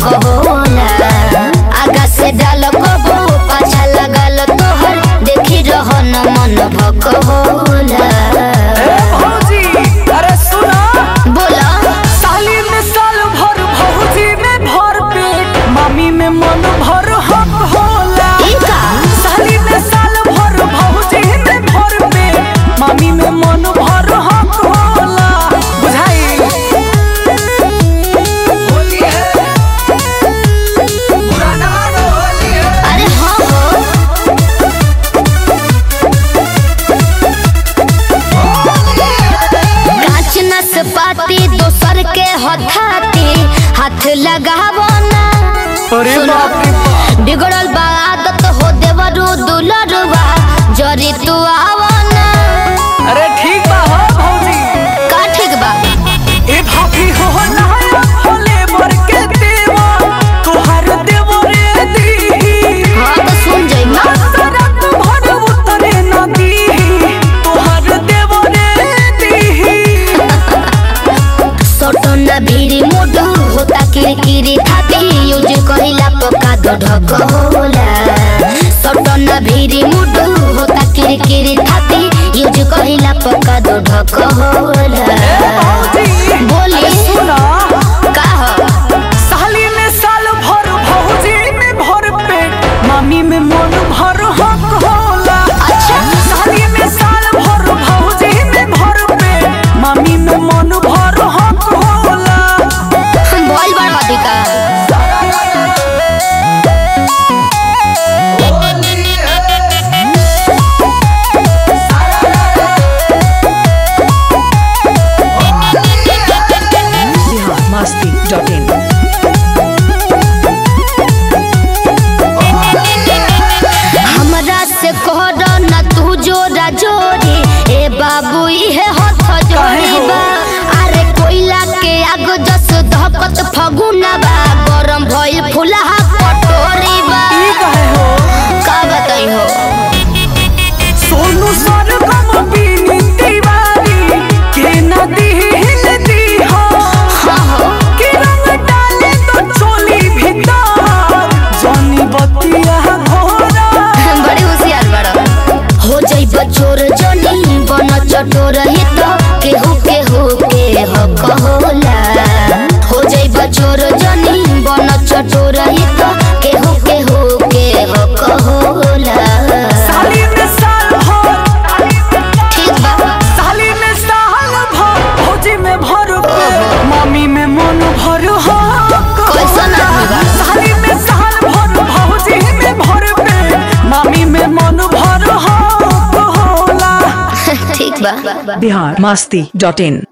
हक होला आगा से डाल कबो पाछा लगल तोहर देखी रहन मन भक होला ए भौजी अरे सुना बोला साली में साल भर भौजी में भर पेट मामी में मन भर हक होला ई का साली में साल भर भौजी में भर पेट मामी में मन भर हक होला बुझाई होली है पुराना होली है अरे हाँ हो कांच नसपाती दोसर के हथाती हाथ लगावो ना अरे सुनो, बाप रे बाप। बिगड़ल बा आदत हो देवरू दुलरुआ जरी तू आवो ना अरे ठीक बा हो भौजी का ठीक बा ए भाभी हो नया होले बर के देवा तोहर देवो रे दी हाँ तो सुन जाई ना सरत भर उतरे नदी तोहर देवो रे दी सोटो ना भीरी मुडू होता किरकिरी थाती यूज कहिला पका दो ढक होला सोटो ना भीरी मुडू होता किरकिरी थाती यूज कहिला पका दो ढक होला ए भौजी बोली। अरे सुना का हो साली में साल भर भौजी में भर पेट मामी में मन भर हक होला अच्छा। साली में साल भर भौजी में भर पेट मामी में मन भर हक होला बोल बड़वादी का biharmasti.in हमरा से कहर न तू जोरा जोरी ए बाबू इहे हथ जोड़ी बा अरे कोयला के आग जस धकत फगुना बा गरम भइल फुलहा कटोरी बा ई कहे हो का बताई हो सोनू सरगम बीनी दीवारी के नदी हिलती हो हाँ हो कि रंग डाले तो चोली भीतर जानी बतिया घोरा बड़ी होशियार बड़ा हो जाई बचोर जनी बन चटोर ही तो केहू केहू के हक होला हो जाई बचोर जनी बन चटोर ही तो केहू केहू के हक होला साली में साल भर ठीक बा साली में साल भर भौजी में भर पे मामी में मन भर हो कैसन आदमी बा? साली में साल भर भौजी में भर पे मामी में मन भर हो होला ठीक बा biharmasti.in